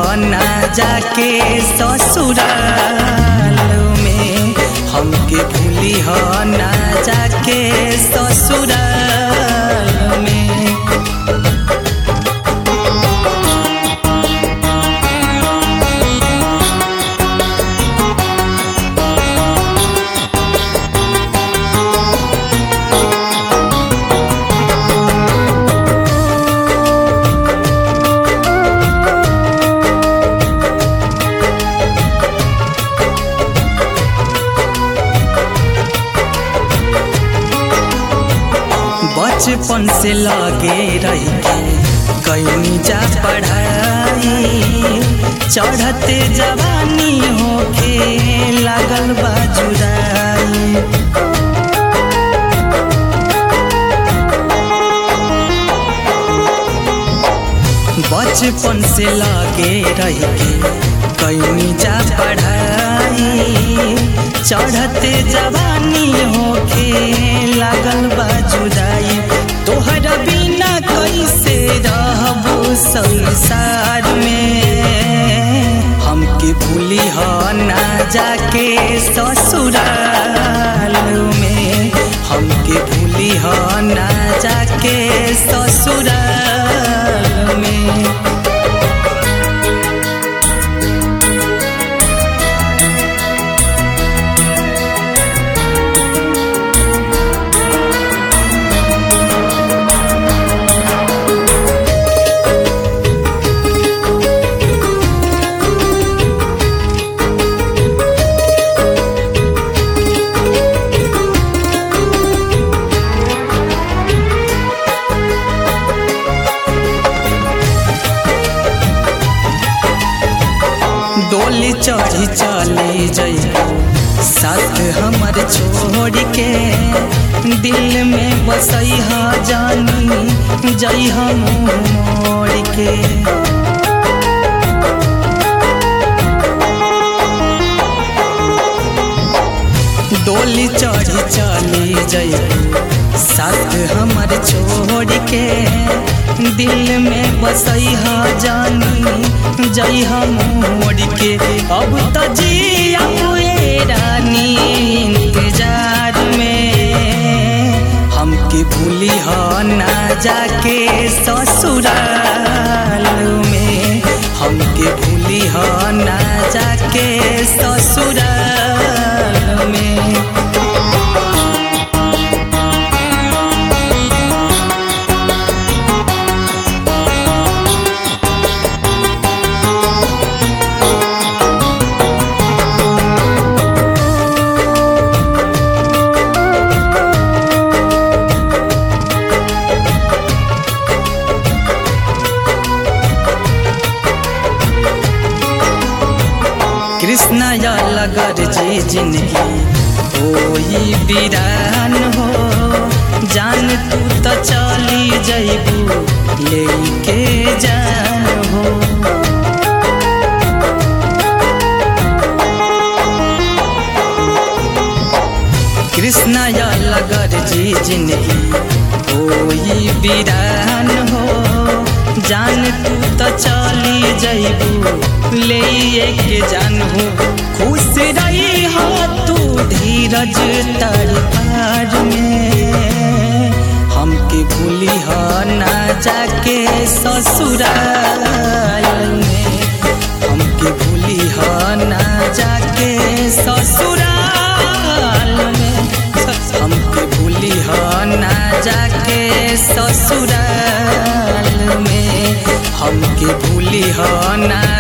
ना जाके ससुराल में हमके भूली हो ना जाके ससुराल में बचपन से लगे रही कहीं जा पढ़ाई चढ़ते जवानी होके लागल बाजुराई बचपन से लगे रही कहीं जा पढ़ाई चढ़ते जवानी होके लागल बाजुराई तोहर बिना कैसे रहबो संसार में हमके भूली हो ना जाके ससुराल में हमके भूली हो ना जाके ससुराल में डोली चढ़ी चली जई साथ हमर छोड़ के दिल में बसई हा जानी जई हम मोड़ के डोली चढ़ी चली जई साथ हमर छोड़ के दिल में बसई हा जानी जई हम मोड़ के अब तो जी रानी इंतजार में हमके भूली हो ना जाके ससुराल में हमके भूली हो ना जाके ससुराल में कृष्ण या लगर जी जिंदगी होई बीरान हो जान तू तो चली जैबू लेके जान हो कृष्ण या लगर जी जिंदगी होई बीरान हो जान तू तो चली जैबू ले के जानू खुश रही हो तू धीरज तर पार में हमके भूली हो ना जाके ससुराल में हमके भूली हो ना जाके ससुराल में हमके भूली हो ना जाके ससुराल में हमके भूली हो ना